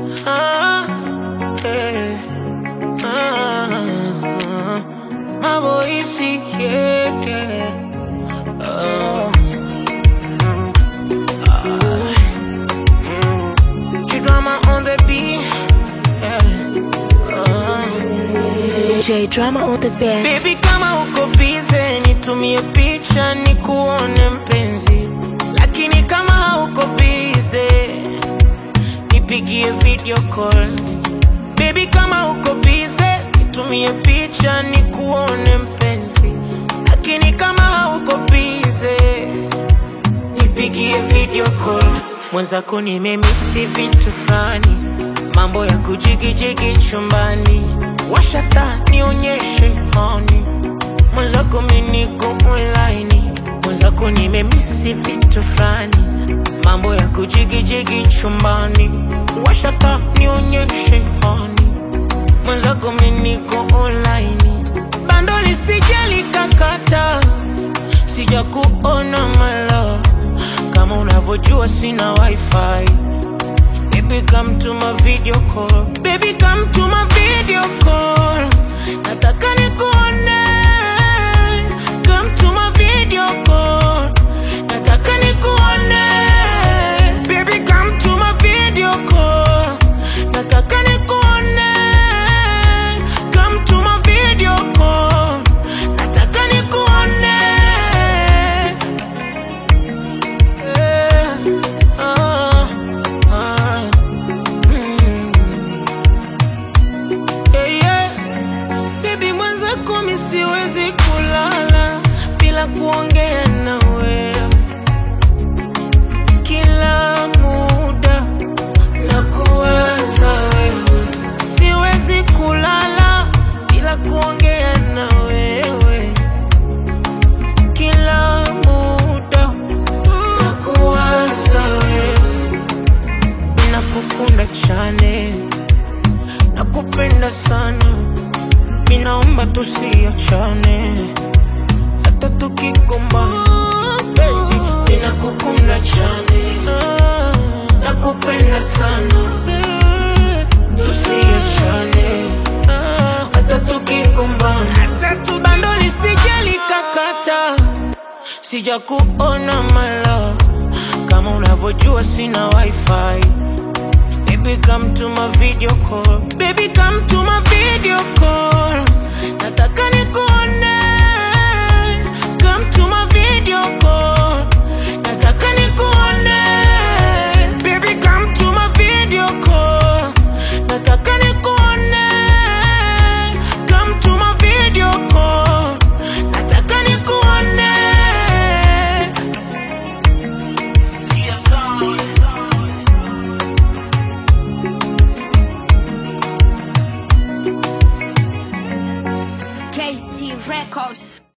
Ah, eh, ah, Maboisi, yeah, yeah. Oh. Ah. G-drama on the beat. Yeah. Oh. J drama on the beat. Baby kama uko bize nitumie picha nikuone mpenzi, lakini kama hauko bize nipigie video call. Baby kama uko bize nitumie picha nikuone mpenzi, lakini kama hauko bize nipigie video call. Mwenzako nimemisi vitu fulani, mambo ya kujigijigi chumbani, washata nionyeshe honi. Mwenzako miniko online, mwenzako nimemisi vitu fulani, mambo ya kujigijigi chumbani, washata nionyeshe honi. Mwenzako miniko online, bando lisijali kakata sija kuona malo kama unavyojua sina wifi baby come to my video call baby come to my video call nataka nikuone come to my video call nataka nikuone baby come to my video call nataka nikuone come to my video call nataka nikuone Eh, ah, ah, mm. Yeah, yeah. Baby mwenzako mi siwezi kulala bila kuongea na wewe kila muda na kuwaza wewe siwezi kulala bila kuongea na wewe kila muda na kuwaza wewe nakukunda chane nakupenda sana minaomba tusiachane hata tukigombana baby ninakukunda chane nakupenda sana tusiachane hata tukigombana bando lisijali kakata sija kuona malo kama unavyojua sina wifi Baby come to my video call Baby come to my video call Nataka nikuone Come to my video call Nataka nikuone Baby come to my video call Nataka nikuone Come to my video call Nataka nikuone Sikia sound KC Records.